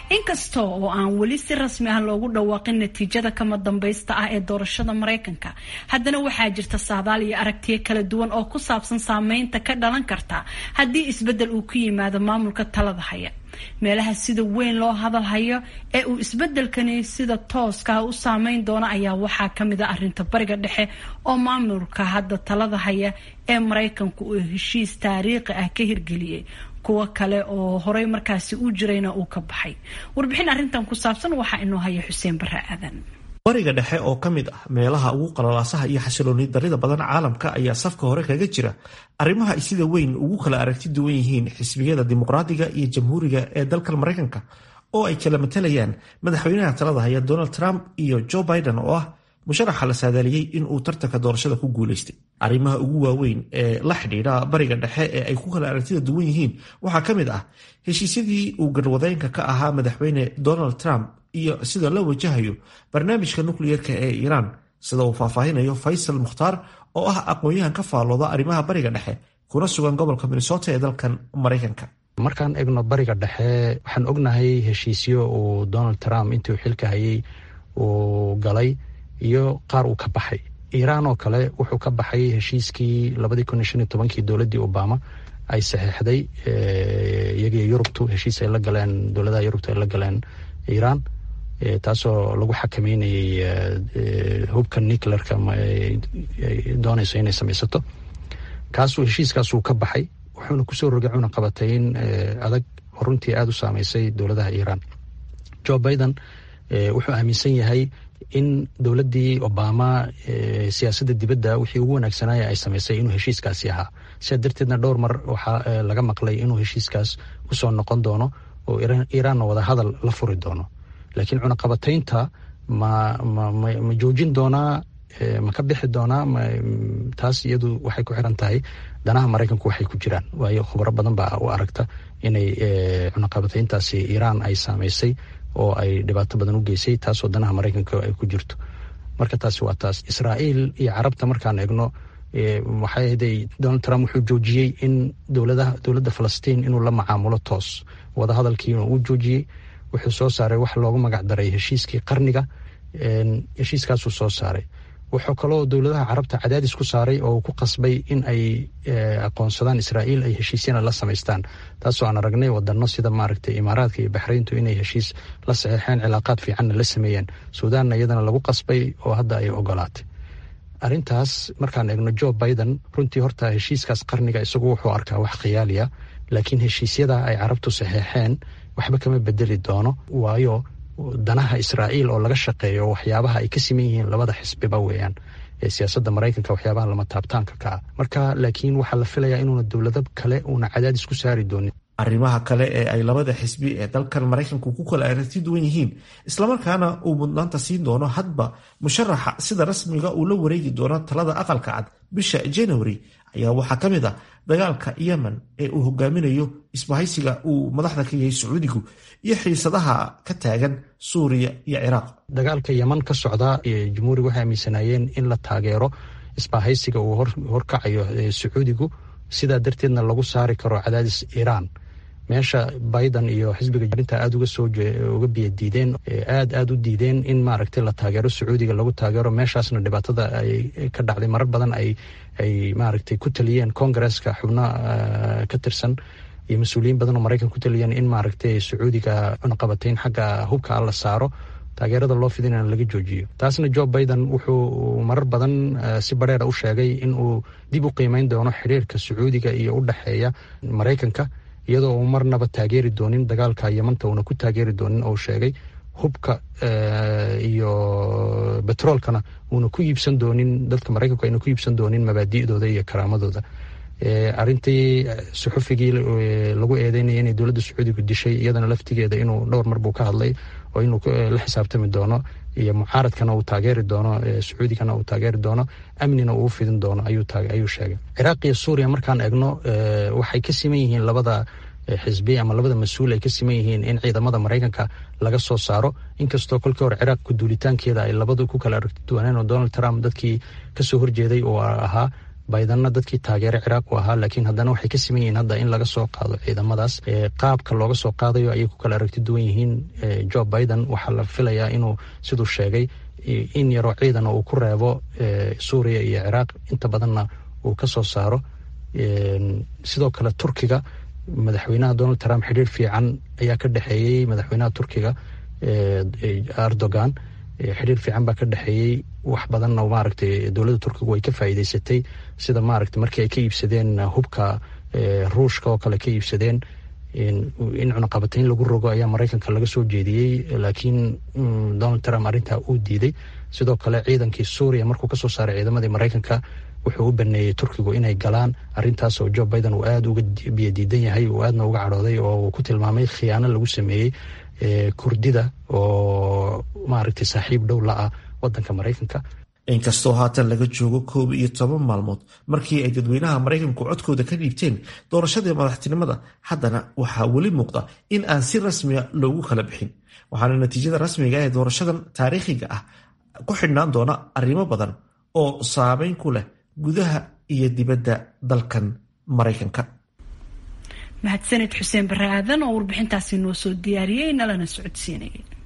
inkasta oo aan weli si rasmi ah loogu dhawaaqin natiijada kama dambaysta ah ee doorashada maraykanka haddana waxaa jirta saadaal iyo aragtiyo kala duwan oo ku saabsan saameynta ka dhalan karta haddii isbedel uu ku yimaado maamulka talada haya meelaha sida weyn loo hadalhayo ee uu isbedelkani sida tooskaah u saameyn doono ayaa waxaa kamid a arinta bariga dhexe oo maamulka hadda talada haya ee maraykanku uu heshiis taariikhi ah ka hirgeliyey kuwo kale oo horey markaasi u jirayna uu ka baxay warbixin arrintan ku saabsan waxaa inoo haya xuseen bare aadan bariga dhexe oo ka mid ah meelaha ugu qalalaasaha iyo xasilooni darida badan caalamka ayaa safka hore kaga jira arrimaha ay sida weyn ugu kala aragti duwan yihiin xisbiyada dimuqraadiga iyo jamhuuriga ee dalkan maraykanka oo ay kala matalayaan madaxweynaha talada haya donald trump iyo joe biden oo ah musharaxa la saadaaliyey inuu tartanka doorashada ku guulaystay arrimaha ugu waaweyn ee la xidhiidha bariga dhexe ee ay ku kala aragtida duwan yihiin waxaa ka mid ah heshiisyadii uu garwadeenka ka ahaa madaxweyne donald trump iyo sida loo wajahayo barnaamijka nukliyeerka ee iiraan sida uu faahfaahinayo faysal mukhtaar oo ah aqoon-yahan ka faallooda arrimaha bariga dhexe kuna sugan gobolka minnesota ee dalkan maraykanka markaan egno bariga dhexe waxaan ognahay heshiisyo uu donald trump intii uu xilka hayay uu galay iyo qaar uu ka baxay iiraan oo kale wuxuu ka baxay heshiiskii labadii kun iyo shan iyo tobankii dowladdii obama ay saxeexday iyagii yurubtu heshiis ay la galeen dowladaha yurubtu ay la galeen iiraan taasoo lagu xakameynayay hubka nuclearka doonayso inay samaysato kaasuu heshiiskaasuu ka baxay wuxuuna kusoo rogay cuna qabatay in adag oo runtii aada u saameysay dowladaha iiraan joe biden wuxuu aaminsan yahay in dowladdii obama siyaasadda dibadda wixii ugu wanaagsanaya ay samaysay inuu heshiiskaasi ahaa sidaa darteedna dhowr mar waxaa laga maqlay inuu heshiiskaas kusoo noqon doono oo iiraanna wada hadal la furi doono laakiin cunaqabataynta ma ma joojin doonaa ma ka bixi doonaa taas iyadu waxay ku xiran tahay danaha maraykanku waxay ku jiraan waayo khubaro badan baa u aragta inay cunaqabatayntaasi iiraan ay saamaysay oo ay dhibaato badan u geysay taasoo danaha maraykanka ay ku jirto marka taasi waa taas israa'iil iyo carabta markaan eegno waxay ahday donald trump wuxuu joojiyey in dowladaha dowladda falastiin inuu la macaamulo toos wadahadalkiina uu joojiyey wuxuu soo saaray wax loogu magac daray heshiiskii qarniga heshiiskaasuu soo saaray wuxuu kaloo dowladaha carabta cadaadis ku saaray oo ku qasbay in ay aqoonsadaan israa'iil ay heshiisyana la samaystaan taasoo aan aragnay wadano sida maaragtay imaaraadka iyo baxrayntu inay heshiis la saxeexeen cilaaqaad fiicanna la sameeyeen suudaanna iyadana lagu qasbay oo hadda ay ogolaatay arrintaas markaan eegno joe biden runtii horta heshiiskaas qarniga isagu wuxuu arkaa wax khiyaaliya laakiin heshiisyada ay carabtu saxeexeen waxba kama bedeli doono waayo danaha israa'iil oo laga shaqeeyo waxyaabaha ay ka siman yihiin labada xisbiba weeyaan ee siyaasadda maraykanka waxyaabaha lama taabtaanka ka ah marka laakiin waxaa la filayaa inuuna dowlado kale uuna cadaadis ku saari doonin arrimaha kale ee ay labada xisbi ee dalkan maraykanku ku kala aragti duwan yihiin islamarkaana uu mudnaanta siin doono hadba musharaxa sida rasmiga uu la wareegi doono talada aqalka cad bisha january ayaa waxaa ka mid ah dagaalka yemen ee uu hogaaminayo isbahaysiga uu madaxda ka yahay sacuudigu iyo xiisadaha ka taagan suuriya iyo ciraaq dagaalka yeman ka socda jumhuuriga waxay aaminsanaayeen in la taageero isbahaysiga uu horkacayo sacuudigu sidaa darteedna lagu saari karo cadaadis iiraan meesha biden iyo xisbiga arinta aada uga soo uga biya diideen aad aada u diideen in maaragtay la taageero sacuudiga lagu taageero meeshaasna dhibaatada ay ka dhacday marar badan ay ay maaragtay ku taliyeen congaresska xubno ka tirsan iyo mas-uuliyiin badan oo maraykan ku taliyeen in maaragtay sacuudiga cunaqabatayn xagga hubka la saaro taageerada loo fidinana laga joojiyo taasna joe biden wuxuu marar badan si bareera u sheegay in uu dib u qiimeyn doono xiriirka sacuudiga iyo u dhexeeya maraykanka iyadoo uu marnaba taageeri doonin dagaalka yamanta uuna ku taageeri doonin oo sheegay hubka iyo betroolkana uuna ku iibsan doonin dadka maraykanku ayna ku iibsan doonin mabaadi'dooda iyo karaamadooda arintii suxufigii lagu eedeynaya inay dowladda sacuudigu dishay iyadana laftigeeda inuu dhowr mar buu ka hadlay oo inuu la xisaabtami doono iyo mucaaradkana uu taageeri doono sacuudigana uu taageeri doono amnina uu fidin doono ayuu sheegay ciraaq iyo suuriya markaan eegno waxay ka siman yihiin labada xisbi ama labada mas-uul ay ka siman yihiin in ciidamada maraykanka laga soo saaro inkastoo kolkii hore ciraaq kuduulitaankeeda ay labadu ku kala aragti duwaneen oo donald trump dadkii kasoo horjeeday oo ahaa baydanna dadkii taageere ciraaq u ahaa laakiin haddana waxay ka siman yihiin hadda in laga soo qaado ciidamadaas qaabka looga soo qaadayo ayay ku kala aragti duwan yihiin jo biden waxaa la filayaa inuu siduu sheegay in yaroo ciidan uu ku reebo suuriya iyo ciraaq inta badanna uu ka soo saaro sidoo kale turkiga madaxweynaha donald trump xidhiir fiican ayaa ka dhexeeyey madaxweynaha turkiga erdogan xidhiir fiican baa ka dhexeeyey wax badanna maaragtay dowladda turkigu ay ka faa'iideysatay sida maaragtay markii ay ka iibsadeen hubka ruushka oo kale ka iibsadeen in cunaqabatayn lagu rogo ayaa maraykanka laga soo jeediyey laakiin donald trump arrintaa uu diiday sidoo kale ciidankii suuriya markuu kasoo saaray ciidamadii maraykanka wuxuu u baneeyey turkigu inay galaan arintaas oo jo biden uu aada uga biyadiidan yahay uu aadna uga cadhooday oo uu ku tilmaamay khiyaano lagu sameeyey kurdida oo maaragtay saaxiib dhow la ah wadanka maraykanka inkastoo haatan laga joogo koob iyo toban maalmood markii ay dadweynaha maraykanku codkooda ka dhiibteen doorashadii madaxtinimada haddana waxaa weli muuqda in aan si rasmiya loogu kala bixin waxaana natiijada rasmiga ee doorashadan taariikhiga ah ku xidhnaan doona arrimo badan oo saameyn ku leh gudaha iyo dibadda dalkan maraykanka mahadsaned xuseen bare aadan oo warbixintaasi noo soo diyaariyey nalana socodsiinayay